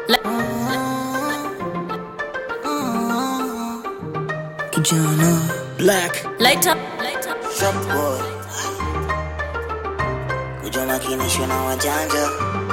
Kijana Black Light up. Shop boy Kuja makinishwe na wajanja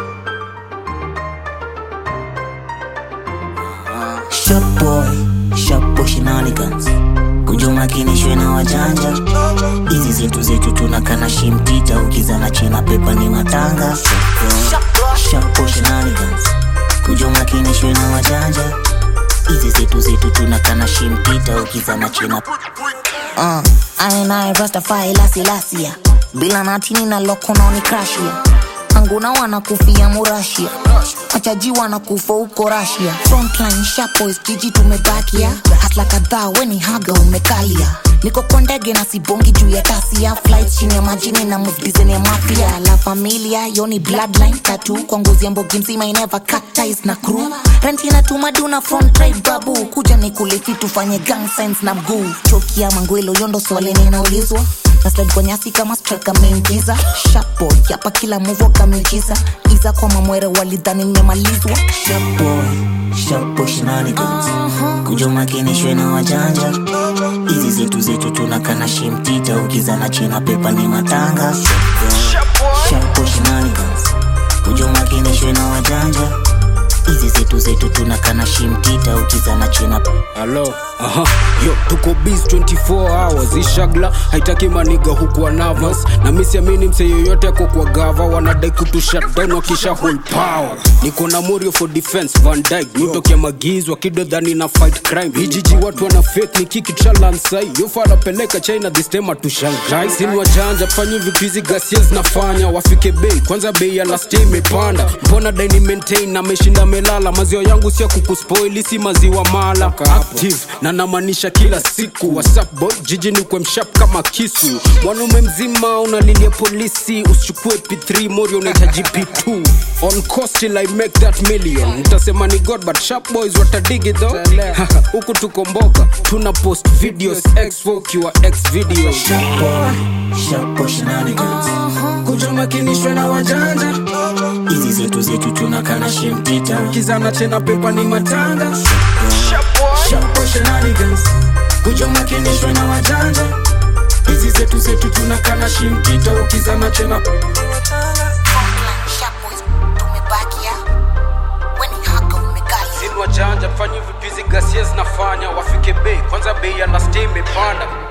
Ah, Shop boy Shop boy shenanigans Kuja makinishwe na wajanja Hizi zetu zetu tunakana shimtita Ukizana china pepa ni matanga Shop boy shenanigans Kuja makinishwe na wajanja Hizi zetu zetu tunakana shimtita Ukizana china Uh, ainaye Rastafari lasi lasia bila natini na lokono ni krashia anguna wanakufia murashia machaji wanakufa huko rasia frontline shapois jiji tumebakia hasla kadhaa weni haga umekalia niko kwa ndege na sibongi juu ya tasia flight chini ya majini na muvdizeni ya mafia la familia yoni bloodline tatu kwa ngozi ya mbogi mzima ineva cut ties na crew renti na tumaduna front tribe babu kuja ni kuliti tufanye gang signs na mguu chokia mangwelo yondo swali ninaulizwa nasled kwa nyasi kama strike ameingiza shapo yapa kila muvo kameigiza iza kwa mamwere walidhani nimemalizwa shapo shapo shenanigans kuja makinishwe na wajanja hizi zetu zetu tunakana shimtita ukizana china pepa ni matanga shapo shenanigans kuja makinishwe na wajanja hizi zetu zetu tunakana shimtita ukizana china halo aha yo tuko bis 24 hours ishagla haitaki maniga hukuwa navas na misiamini mse yoyote ako kwa gava wanadai kutu shutdown wakisha hold power niko na morio for defense van dyke nitokia magiz wakidodhani na fight crime hijiji watu wana fake ni kiki chalansai yofanapeleka china this time atushangai sini wajanja fanyi vitu hizi gasia zinafanya wafike bei kwanza bei ya last day imepanda mbona daini maintain na meshinda melala maziwa yangu sia kukuspoili si maziwa mala active na namaanisha kila siku whatsapp boy jiji ni kwa mshap kama kisu mwanaume mzima unalilia polisi usichukue p3 mori unahitaji p2 on cost till i make that million nitasema ni god but sharp boys watadigi tho huku tukomboka tuna post videos x ukiwa x video shapo shenanigans kujumakinishwe na wajanja hizi zetu zetu tunakana shimtita kizana tena pepa ni matanga shapo shenanigans kujumakinishwe na wajanja hizi zetu zetu tunakana shimtita ukizana tena Shapois, tumebakia weni haga umekalia Sini wajanja fanyi vitu hizi gasia zinafanya wafike bei kwanza bei ya last day imepanda